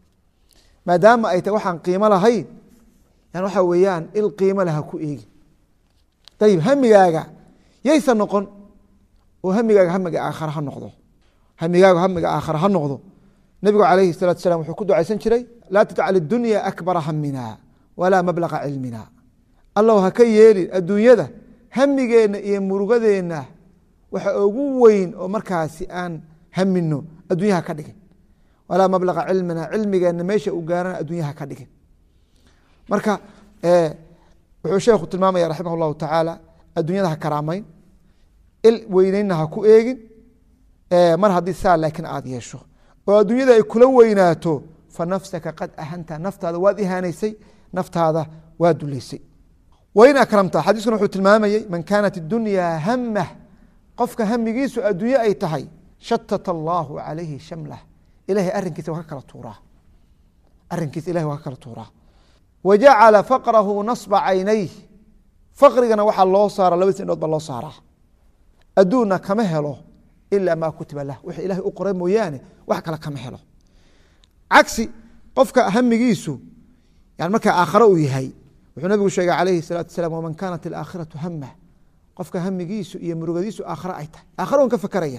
maadaama ay tahy waxaan qiimo lahayn yan waxa weeyaan il qiimo leh ha ku eegin ayib hamigaaga yaysa noqon oo hamigaaga hamiga aakhare ha noqdo hamigaaga hamiga aakhare ha noqdo nebigu calayhi الsalatu salam wuxuu ku ducaysan jiray laa tajcal اdunya akbara hamina walaa mablaga cilmina allow ha ka yeelin adduunyada hamigeenna iyo murugadeenna waxa ugu weyn oo markaasi aan hamino adduunyaha ka dhigin walaa mablaga cilmina cilmigeenna meesha u gaarana adduunyaha ka dhigin marka wuxuu sheekhu tilmaamaya raximah اllahu tacaala adduunyada ha karaamayn il weyneynna ha ku eegin mar haddii saa laakiin aada yeesho oo adduunyada ay kula weynaato fa nafsaka qad ahanta naftaada waad ihaanaysay naftaada waa duleysay wain akramta xadiiskuna wuxuu tilmaamayey man kaanat idunyaa hamah qofka hamigiisu adduunye ay tahay shatata allaahu calayhi shamlah ilahay arrinkiisa waa ka kala tuuraa arrinkiisa ilahay waa ka kala tuuraa wa jacala faqrahu nasba caynayh faqrigana waxaa loo saara labadiis indhood baa loo saaraa adduunna kama helo ilaa maa kutiba lah wix ilahay u qoray mooyaane wax kale kama helo cagsi qofka hamigiisu yani markaa aakhare uu yahay wuxuu nabigu sheegay calayhi الsalaatu wasalaam waman kaanat alaakhiratu hamah qofka hamigiisu iyo murugadiisu aakhare ay tahay aakhare un ka fakaraya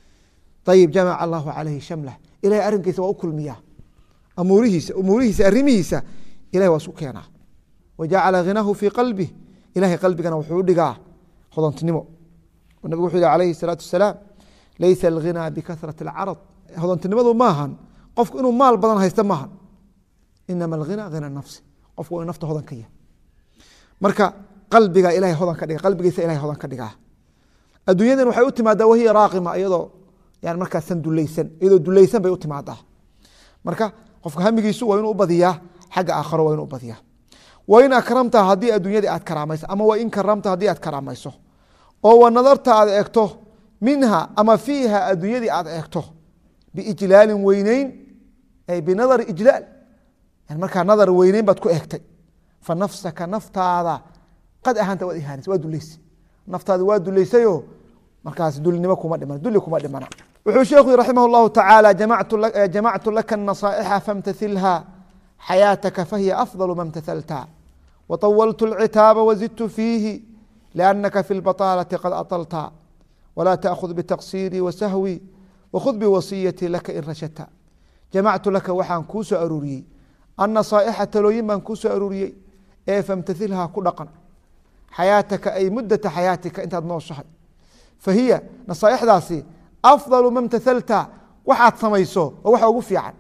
ayib jamaca allahu calayhi shamlah ilahay arrinkiisa waa u kulmiyaa amuurihiisa umuurihiisa arrimihiisa ilahay waa isku keenaa wa jacala ghinaahu fii qalbih ilahay qalbigana wuxuu u dhigaa hodontinimo nabigu wuxuu yihi calayhi الsalaatu wasalaam laysa alghinaa bikasrati اlcarad hodontinimadu maahan qofku inuu maal badan haysta maahan inama alghina hina nafsi qofku waa nafta hodan ka yahay marka qalbiga ilahay hodan ka dhiga qalbigiisa ilahay hodan ka dhigaa adduunyadan waxay u timaadaa wahiya raaqima iyadoo yani markaasan dulaysan iyadoo dulaysan bay u timaadaa marka qofka hamigiisu waa inuu u badiyaa xagga aakharo waa inuu u badiyaa wain akramta haddii adduunyadii aad karaamayso ama wain karamta haddii aad karaamayso oo wa nadarta aad eegto minha ama fiiha adduunyadii aad eegto biijlaalin weyneyn ay binadari ijlaal markaa nadar weyneyn baad ku eegtay fa nafsaka naftaada qad ahanta waad ihaanaysa waa duleysay naftaada waa duleysayoo markaas dulinimo kuma dhiman duli kuma dhimana wuxuu sheekhu raximah اllahu tacaala jamactu laka النasaaئxa famtailha xayaataka fahiya afضل ma اmtahalta waطawaltu اlcitaaba wazidtu fiihi لأnaka fi اlbaطاlaةi qad aطlta wla تأkhذ bتaqصيirي wasahwي wkhud biwasiyati laka in rashadta jamactu laka waxaan kuu soo aruuriyey annasaa'ixa talooyin baan kuu soo aruuriyey ee famtailhaa ku dhaqan xayaataka ay muddata xayaatika intaad nooshahay fa hiya nasaaixdaasi afdalu ma mtahalta waxaad samayso oo waxa ugu fiican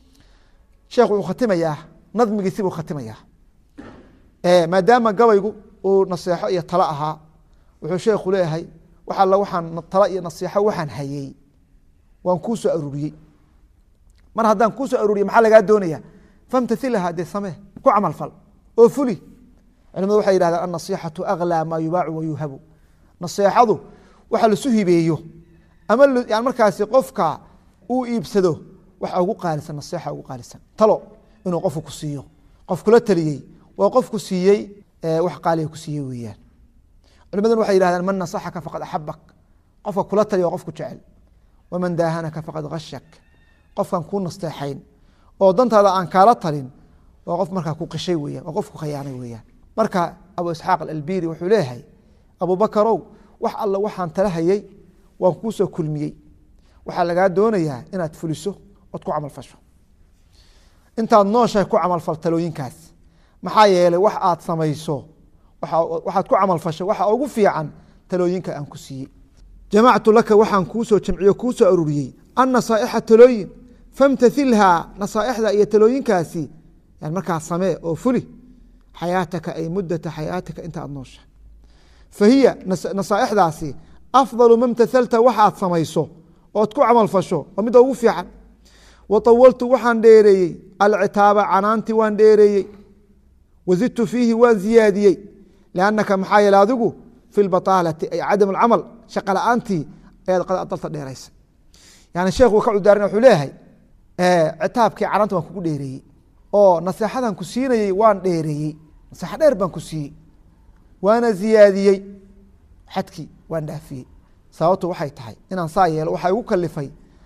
sheekh wuxuu khatimayaa nadmigiisi buu khatimayaa maadaama gabaygu uu naseexo iyo talo ahaa wuxuu sheekhu leeyahay wax alla waxaan talo iyo nasiixo waxaan hayey waan kuu soo aruuriyey mar haddaan kuu soo aruuriye maxaa lagaa doonaya famtailaha dee samee ku camal fal oo fuli culimadu waxay yihahdeen annasixatu aklaa maa yubaacu wayuhabu naseexadu waxa lasu hibeeyo ama yan markaasi qofka uu iibsado waxa ugu qaalisan naseexa ugu qaalisan talo inuu qofku ku siiyo qof kula taliyey waa qofku siiyey wax qaaliga ku siiyey weeyaan culimaduna waxay yihahdeen man nasaxaka faqad axabak qofka kula taliya waa qofku jecel waman daahanaka faqad hashak qofkan kuu nasteexayn oo dantaada aan kaala talin waa qof markaa ku qishay weyan waa qof ku khayaanay weeyaan marka abu isxaaq albiri wuxuu leeyahay abubakarow wax alla waxaan tala hayey waan kuu soo kulmiyey waxaa lagaa doonayaa inaad fuliso ood ku camal fasho intaad nooshahay ku camalfal talooyinkaas maxaa yeelay wax aad samayso waxaad ku camalfashay waxa ugu fiican talooyinka aan ku siiyey jamactu laka waxaan kuusoo jamciyo kuu soo aruriyey annasaa'ixa talooyin famtailhaa nasaaixda iyo talooyinkaasi yan markaa samee oo fuli xayaataka ay mudata xayaatika inta aad nooshahay fa hiya nasaaixdaasi afdalu ma mtahalta waxaad samayso ood ku camalfasho waa midda ugu fiican wa awaltu waxaan dheereeyey alcitaaba canaanti waan dheereeyey wazidtu fiihi waan ziyaadiyey liannaka maxaa yeele adigu fi lbaaalati ay cadam alcamal shaqa la-aantii ayaad qad adalta dheeraysa yani sheekhu ka cudaaran wuxuu leeyahay citaabkii canaanta waan kugu dheereeyey oo naseexadan ku siinayey waan dheereeyey naseexo dheer baan ku siiyey waana ziyaadiyey xadkii waan dhaafiyey sababtu waxay tahay inaan saa yeelo waxaa igu kalifay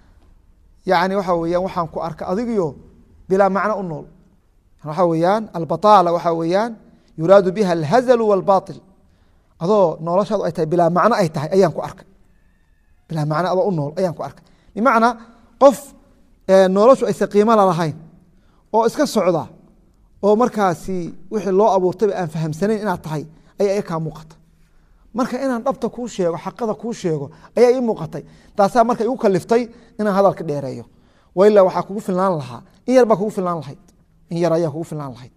yani waxa weyaan waxaan ku arka adigiyo bilaa macno u nool waxa weeyaan albaطaala waxa weeyaan yuraadu biha alhazalu wاlbaطil adoo noloshaadu ay tahay bilaa macno ay tahay ayaan ku arkay bilaa macno adoo u nool ayaan ku arkay bimacnaa qof noloshu aysan qiimo lalahayn oo iska socda oo markaasi wixii loo abuurtayba aan fahamsanayn inaad tahay ayaa kaa muuqata marka inaan dhabta kuu sheego xaqada kuu sheego ayaa ii muuqatay taasaa marka igu kaliftay inaan hadalka dheereeyo waila waxaa kugu filnaan lahaa in yar baa kugu filnaan lahayd in yar ayaa kugu filnaan lahayd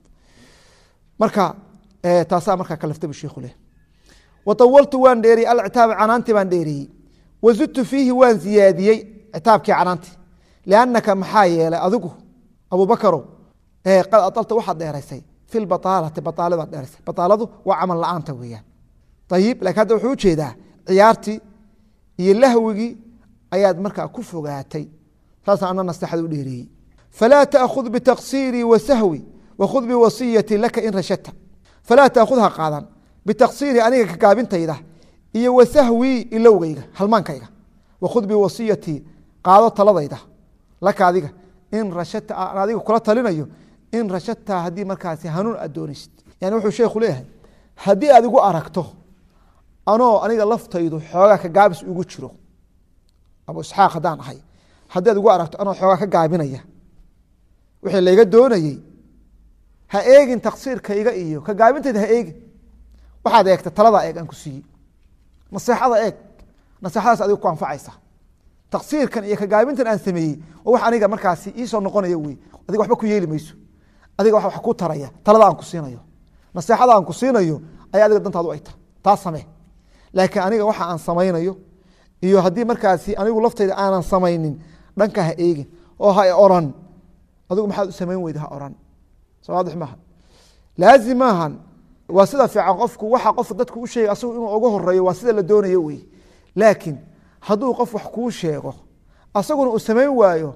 marka taasaa markaa kaliftay bu shiku leh waawaltu waan dheeriyey alcitaaba canaanti baan dheeriyey wazidtu fiihi waan ziyaadiyey citaabkii canaanti liannaka maxaa yeelay adigu abubakarow qad adalta waxaad dheeraysay fi lbaaalati baaaladaad dheeraysay baaaladu waa camal la-aanta weeyaan ayib lakin hadda wuxuu ujeedaa ciyaartii iyo lahwigii ayaad markaa ku fogaatay saasa ana nasteexada u dheereeyey falaa taakhud bitaqsiirii wa sahwi wakhud biwasiyati laka in rashadta falaa taakhud ha qaadan bitaqsiirii aniga kagaabintayda iyo wa sahwii ilowgayga halmaankayga wakhud biwasiyatii qaado taladayda laka adiga in rashadta aan adiga kula talinayo in rashadta haddii markaasi hanuun aad doonaysid yani wuxuu sheekhu leeyahay haddii aad igu aragto anoo aniga laftaydu xoogaa ka gaabis ugu jiro abu isxaaq haddaan ahay haddii aad igu aragto anoo xoogaa ka gaabinaya wixii layga doonayey ha eegin taksiirkayga iyo ka gaabintayda ha eegin waxaad eegta taladaa eeg aan ku siiyey naseexada eeg naseexadaas adiga ku anfacaysa taksiirkan iyo ka gaabintan aan sameeyey waa wax aniga markaasi iisoo noqonaya wey adiga waxba ku yeeli mayso adiga wax ku taraya talada aan ku siinayo naseexada aan ku siinayo ayaa adiga dantaadu ay tahay taa samee laakiin aniga waxa aan samaynayo iyo haddii markaasi anigu laftayda aanan samaynin dhanka ha eegin oo ha oran adigu maxaad u samayn weyda ha oran soo waadix maaha laazim maahan waa sida fiican qofku waxa qof dadku u sheegay asagu inuu uga horeeyo waa sida la doonayo wey laakiin hadduu qof wax kuu sheego asaguna uu samayn waayo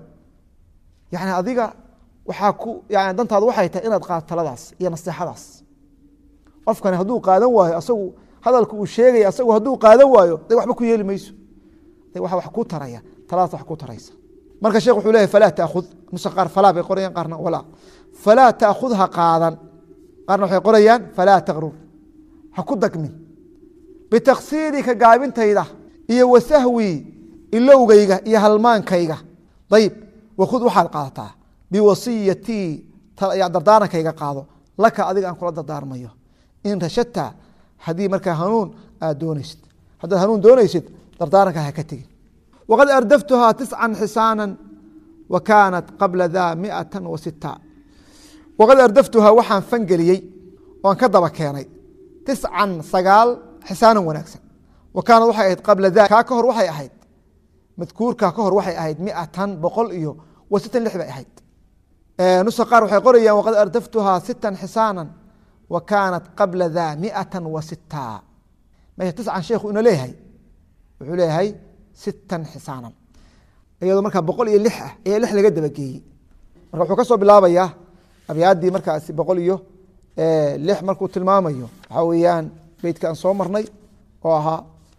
yani adiga waxaa ku yani dantaadu waxay tahay inaad qaado taladaas iyo naseexadaas qofkani hadduu qaadan waayo asagu hadalka uu sheegaya asagu hadduu qaadan waayo de waxba ku yeeli mayso de wa wax ku taraya taladaas wax ku taraysa marka sheekh wuxuu leyahy falaa taakhud nusa qaar falaa bay qorayaan qaarna walaa falaa taakhud ha qaadan qaarna waxay qorayaan falaa takrur ha ku dagmin bitaksiiri ka gaabintayda iyo wasahwi ilowgayga iyo halmaankayga ayib wakhud waxaad qaadataa biwasiyatii dardaarankayga qaado laka adiga aan kula dardaarmayo in rashadta haddii markaa hanuun aad doonaysid haddaad hanuun doonaysid dardaaranka ha ka tegin waqad ardaftuhaa tiscan xisaana wa kaanat qabla daa miata wa sita waqad ardaftuhaa waxaan fangeliyey oan ka daba keenay tiscan sagaal xisaanan wanaagsan wa kaanad waxay ahayd qabla da kaa ka hor waxay ahayd madkuurkaa ka hor waxay ahayd miatan boqol iyo wa sitan lix bay ahayd nusa qaar waxay qorayaan waqad ardaftuhaa sitan xisaanan wa kaanat qabla da miatan wa sita meesha tiscan sheekhu ina leeyahay wuxuu leeyahay sitan xisaanan iyadoo markaa boqol iyo lix ah ayaa lix laga dabageeyey marka wuxuu ka soo bilaabayaa abyaaddii markaasi boqol iyo lix markuu tilmaamayo waxaa weeyaan beytka aan soo marnay oo ahaa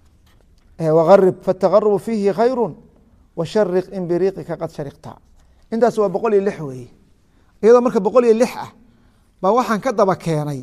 wagarib faatagarubu fiihi khayru washariq in biriiqika qad shariqta intaas waa boqol iyo lix weeye iyadoo marka boqol iyo lix ah baa waxaan ka daba keenay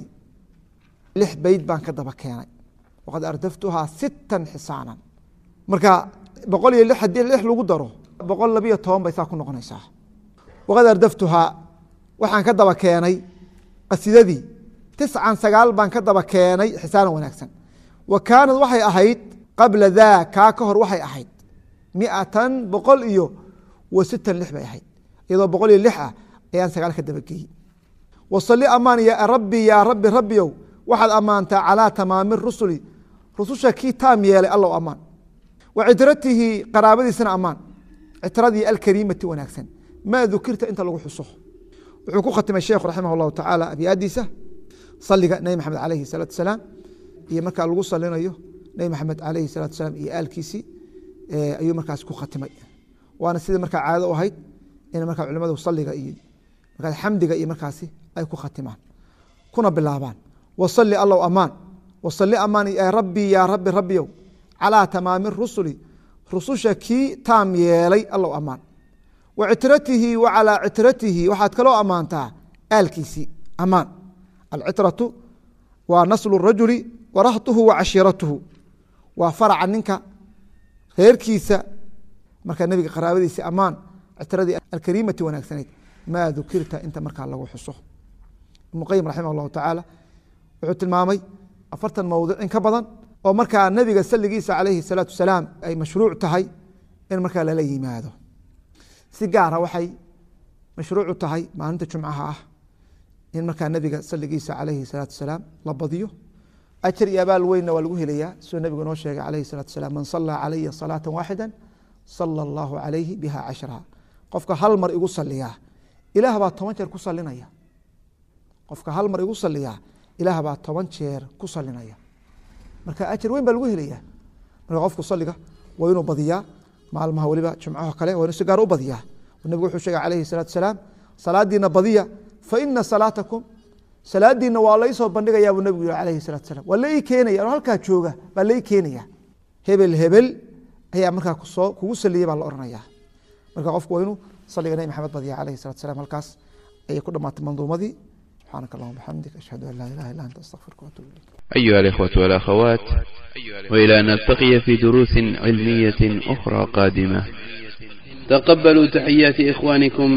lix beyd baan ka daba keenay waqad ardaftuhaa sitan xisaanan marka boqol iyo lix haddii lix lagu daro boqol labiyo toban bay saa ku noqonaysaa waqad ardaftuhaa waxaan ka daba keenay qasidadii tiscan sagaal baan ka daba keenay xisaanan wanaagsan wa kaanad waxay ahayd qabla daa kaa ka hor waxay ahayd miatan boqol iyo wa sitan lix bay ahayd iyadoo boqol iyo lix ah ayaan sagaal ka dabageeyey wasali amaan ya rabbi yaa rabbi rabbiow waxaad ammaantaa calaa tamaami rusuli rususha kii taam yeelay allow ammaan wa citratihi qaraabadiisana ammaan citradii alkariimati wanaagsan maa dukirta inta lagu xuso wuxuu ku khatimay sheekhu raximah اllahu tacaala abyaadiisa saliga nebi maxamed alayhi الsalaatu salaam iyo markaa lagu salinayo nebi maxamed alayhi الsalatu salaam iyo aalkiisii ayuu markaas ku khatimay waana sidii markaa caado u ahayd in markaa culimadu saliga iyo markaas xamdiga iyo markaasi ay ku khatimaan kuna bilaabaan wasali allow amaan wasali amaan rabbi yaa rabbi rabbiyow calaa tamaami rusuli rususha kii taam yeelay allow amaan wa citratihi wa calaa citratihi waxaad kaloo ammaantaa aalkiisii amaan alcitratu waa naslu rajuli wa rahtuhu wa cashiiratuhu waa faraca ninka reerkiisa markaa nebiga qaraabadiisi ammaan citradii alkariimati wanaagsanayd maa dukirta inta markaa lagu xuso ibnu qayim raximah allahu tacaala wuxuu tilmaamay afartan mowdic in ka badan oo markaa nebiga saligiisa calayhi salaatu salaam ay mashruuc tahay in markaa lala yimaado si gaara waxay mashruucu tahay maalinta jumcaha ah in markaa nebiga saligiisa calayhi salaatu salaam la badiyo ajar iyo abaal weynna waa lagu helayaa siduu nebigu noo sheegay calayhi salaatu salaam man sallaa calaya salaata waaxida sala allahu calayhi biha cashraha qofka hal mar igu saliyaa ilaah baa toban jeer ku salinaya qofka hal mar igu saliyaa ilaah baa toban jeer ku salinaya marka ajar weyn baa lagu helayaa marka qofku saliga waa inuu badiyaa maalmaha weliba jumcaho kale waa inuu si gaar u badiyaa nebigu wuxuu sheegay calayhi salaatu salaam salaadiina badiya fa ina salaatakum salaadiina waa laysoo bandhigayaa buu nebigu yihi calayhi salatu salam waa la ii keenaya anoo halkaa jooga baa la ii keenaya hebel hebel ayaa markaa kusoo kugu saliyey baa la oranaya marka qofku waa inuu saliga nebi maxamed badiya calayhi salatu salam halkaas ayay ku dhamaatay manduumadii سبحانك اللهم وبحمدك أشهد أن لا إله إلا أنت أستغفرك وأتوب إليك أيها الإخوة والأخوات وإلى أن نلتقي في دروس علمية أخرى قادمة تقبلوا تحيات إخوانكم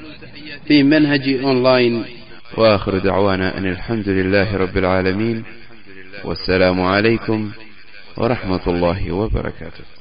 في منهج أونلاين وآخر دعوانا أن الحمد لله رب العالمين والسلام عليكم ورحمة الله وبركاته